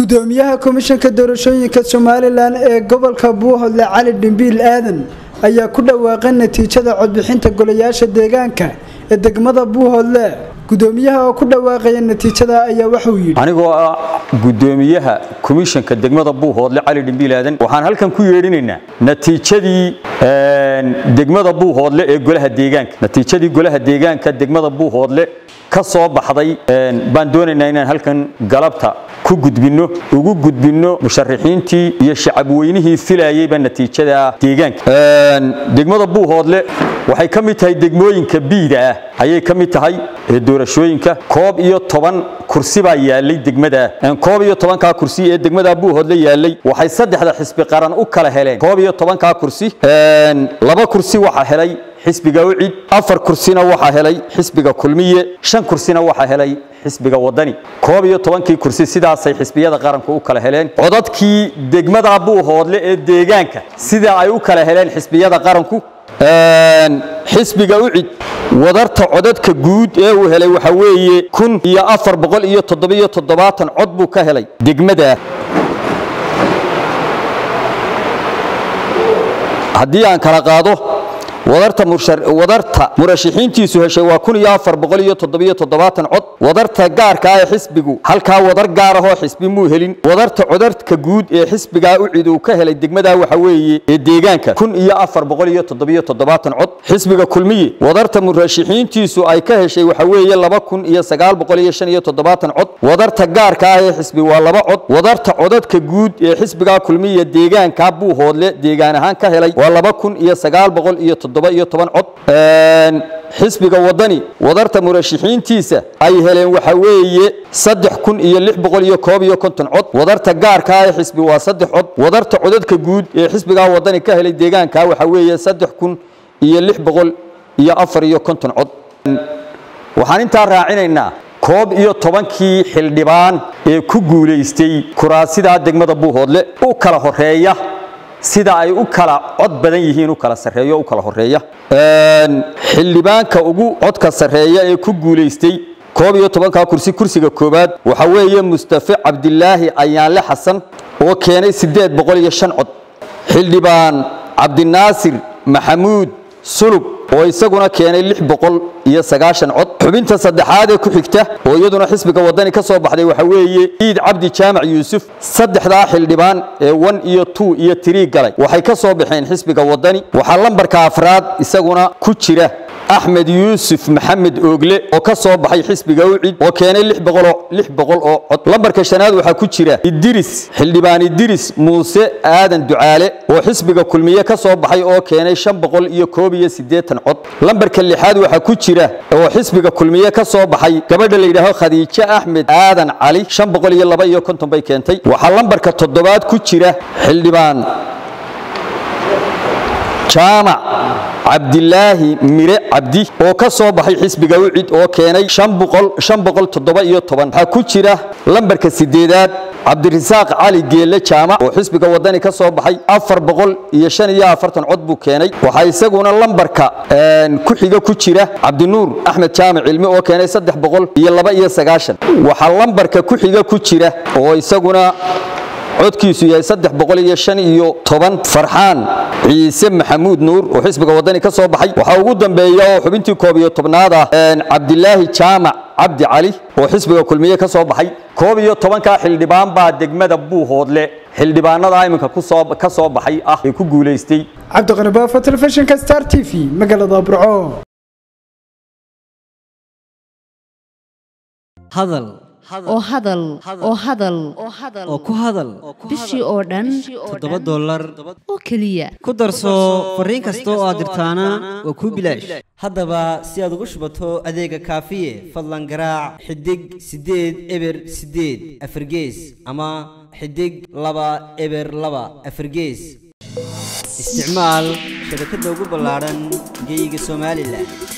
gudoomiyaha komishanka doorashooyinka somalilan ee gobolka buuhodle cali dhimbiil aadan ayaa ku dhawaaqay natiijada codbixinta golayaasha deegaanka ee degmada buuhodle gudoomiyaha oo ku dhawaaqaya natiijada ayaa waxauu yidhi anigoo ah gudoomiyaha komishanka degmada buuhoodle cali dhimbiil aadan waxaan halkan ku yeedhinaynaa natiijadii degmada buuhoodle ee golaha deegaanka natiijadii golaha deegaanka degmada buuhoodle ka soo baxday baan doonaynaa inaan halkan galabta ku gudbinno ugu gudbinno musharaxiintii iyo shacabweynihii filayeyba natiijada deegaanka degmada buuhoodle waxay ka mid tahay degmooyinka biida ah ayay ka mid tahay ee doorashooyinka koob iyo toban kursi baa yaalay degmada koob iyo tobankaa kursi ee degmada buuhoodle yaalay waxay saddexda xisbi qaran u kala heleen koob iyo tobankaa kursi laba kursi waxaa helay xisbiga ucid afar kursina waxaa helay xisbiga kulmiye shan kursina waxaa helay xisbiga wadani koob iyo tobankii kursi sidaasay xisbiyada qaranku u kala heleen codadkii degmada buuhoodle ee deegaanka sida ay u kala heleen xisbiyada qaranku xisbiga ucid wadarta codadka guud ee uu helay waxaa weeye kun iyo afar boqol iyo toddobiyo toddobaatan cod buu ka helay degmada haddii aan kala qaado wadarta murashaxiintiisu heshay waa cod wadarta gaarka ah ee xisbigu halkaa wadar gaar ahoo xisbi muu helin wadarta codadka guud ee xisbigaa ucid uu ka helay degmadaa waxa weeye ee deegaanka cod xisbiga kulmiye wadarta murashaxiintiisu ay ka heshay waxa weeye cod wadarta gaarka ah ee xisbi waa laba cod wadarta codadka guud ee xisbigaa kulmiye deegaanka buuhoodle deegaan ahaan ka helay waa cod xisbiga wadani wadarta murashaxiintiisa ay heleen waxa weeye cod wadarta gaarka ee xisbi waa saddex cod wadarta codadka guud ee xisbigaa wadani ka helay deegaanka waxa weeye cod waxaan intaa raacinaynaa koob iyo tobankii xildhibaan ee ku guulaystay kuraasidaa degmada buuhoodle u kala horeeya sida ay u kala cod badan yihiin u kala sareeyo u kala horeeya xildhibaanka ugu codka sareeya ee ku guulaystay koob iyo tobankaa kursi kursiga koowaad waxa weeye mustafe cabdilaahi ayaanle xasan oo keenay siddeed boqol iyo shan cod xildhibaan cabdinaasir maxamuud sulub oo isaguna keenay lix boqol iyo sagaashan cod xubinta saddexaad ee ku xigta oo iyaduna xisbiga wadani ka soo baxday waxa weeye ciid cabdi jaamac yuusuf saddexdaa xildhibaan ee wan iyo tu iyo tirii galay waxay ka soo baxeen xisbiga wadani waxaa lambarka afraad isaguna ku jira axmed yuusuf maxamed oogle oo ka soo baxay xisbiga ucid oo keenay lix boqol oo cod lambarka shanaad waxaa ku jira idiris xildhibaan idiris muuse aadan ducaale oo xisbiga kulmiye ka soo baxay oo keenay shan boqol iyo koob iyo siddeetan cod lambarka lixaad waxaa ku jira oo xisbiga kulmiye ka soo baxay gabadha la yidhaaho khadiijo axmed aadan cali shan boqol iyo laba iyo konton bay keentay waxaa lambarka toddobaad ku jira xildhibaan jaamac cabdilaahi mire cabdi oo ka soo baxay xisbiga ucid oo keenay waxaa ku jira lambarka sideedaad cabdirasaaq cali geelle jaamac oo xisbiga wadani ka soo baxay cod buu keenay waxaa isaguna lambarka ku xiga ku jira cabdinuur axmed jaamac cilmi oo keenay waxaa lambarka ku xiga ku jira oo isaguna codkiisu yahay farxaan ciise maxamuud nuur oo xisbiga wadani ka soo baxay waxaa ugu dambeeya oo xubintii koob iyo tobnaad ah cabdilaahi jaamac cabdi cali oo xisbiga kulmiye ka soo baxay koob iyo tobankaa xildhibaan baa degmada buuhoodle xildhibaanada iminka ka soo baxay ah ee ku guulaystay cabdiqani baafo telefishinka star t v magaalada burco oo hadal oo hadal oo ku hadal bishii oo dhan toddoba dollar oo keliya ku darso fariin kasta oo aad dirtaana waa kuu bilaash haddaba si aad ugu shubato adeega kaafiye fadlan garaac xidig siddeed eber siddeed afargees ama xidig laba eber laba afargees isticmaal shabakadda ugu ballaadhan geyga somalilan